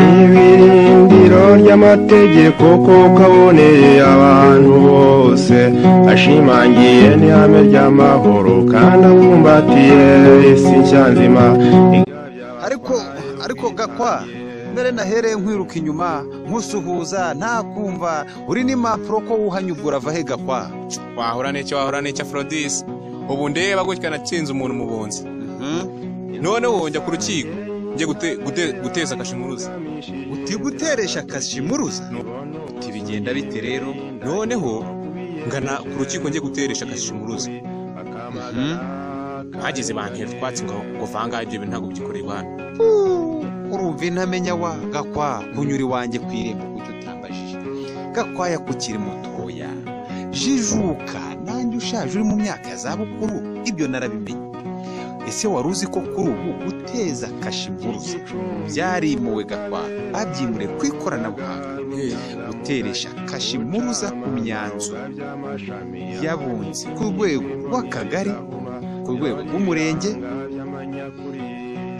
n'ibirindiro ry'amategeko kuko aboneye abantu bose ashimangiye n'ihame ry'amahoro kandi abumbatiye isi nshya nzima ariko ariko gakwa nare nahereye nkwiruka inyuma nkusuhuza ntakumva uri n'impapuro ko wuhanyugura ava he gakwa wahura n'icyo wahura n'icyo afrodisi ubu ndeba gutya natsinze umuntu mu bunzi noneho wongera ku rukiko njye gute- gute- guteza akashimuruza uti guteresha akashimuruza uti bigenda bite rero noneho ngana ku rukiko njye guteresha akashimuruza bagize bantera utwatsi ngo ngo vangahe ibyo bintu ntabwo byikorerwa hano urumva intamenya wa gakwa kunyuri wanjye ku irembo kucyo utambajije gakwaya kukiri mutoya jijuka nanjye ushaje uri mu myaka ya zabukuru ibyo narabimenye ese wari uzi ko kuri ubu guteza akashimuruza byarimuwe gakwa babyimure ku ikoranabuhanga guteresha kashimuruza ku myanzuro y'abunzi ku rwego rw'akagari ku rwego rw'umurenge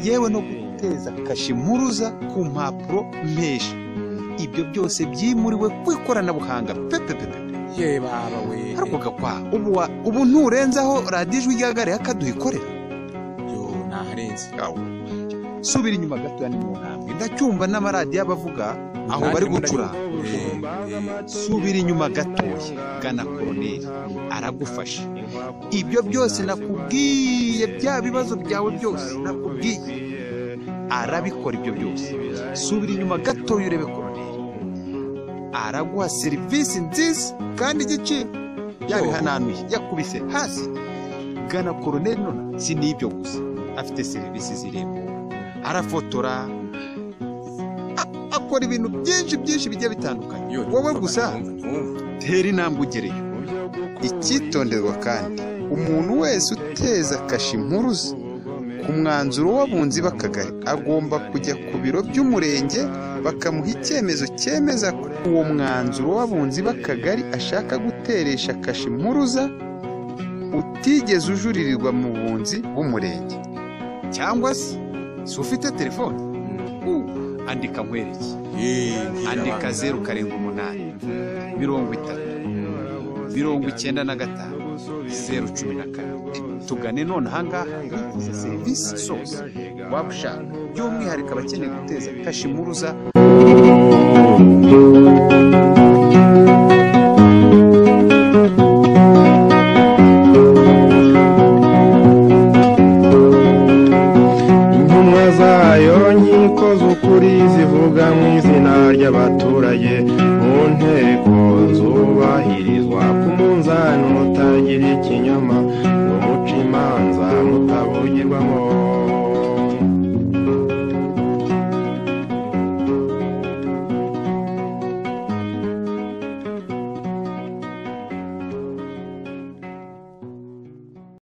yewe no guteza kashimuruza ku mpapuro mpesha ibyo byose byimuriwe ku ikoranabuhanga pepepepe ye baba we ariko gakwa ubu wa- ubu nturenzaho radiyo ijwi rya gare yakaduhikorera yo naharenze subira inyuma gatoya ni mu ntambwe ndacyumva n'amaradiyo abavuga aho bari gucuranga subira inyuma gatoya gana koroneri aragufasha ibyo byose nakubwiye bya bibazo byawe byose nakubwiye arabikora ibyo byose subira inyuma gatoya urebe koroneri araguha serivisi nziza kandi igiciro yabihananuye yakubise hasi gana koroneri none si n'ibyo gusa afite serivisi z'irembo arafotora a- akora ibintu byinshi byinshi bigiye bitandukanye wowe gusa tera intambwe ugereyo icyitonderwa kandi umuntu wese uteza kashe impuruza ku mwanzuro w'abunzi b'akagari agomba kujya ku biro by'umurenge bakamuha icyemezo cyemeza ko uwo mwanzuro w'abunzi b'akagari ashaka guteresha kashe impuruza utigeze ujuririrwa mu bunzi bw'umurenge cyangwa se si ufite telefone andika nkwereke andika zeru karindwi umunani mirongo itatu mirongo icyenda na gatanu zeru cumi na kane tugane none ahangaha wifuza serivisi zose waba ushaka by'umwihariko abakeneye guteza kashimuruza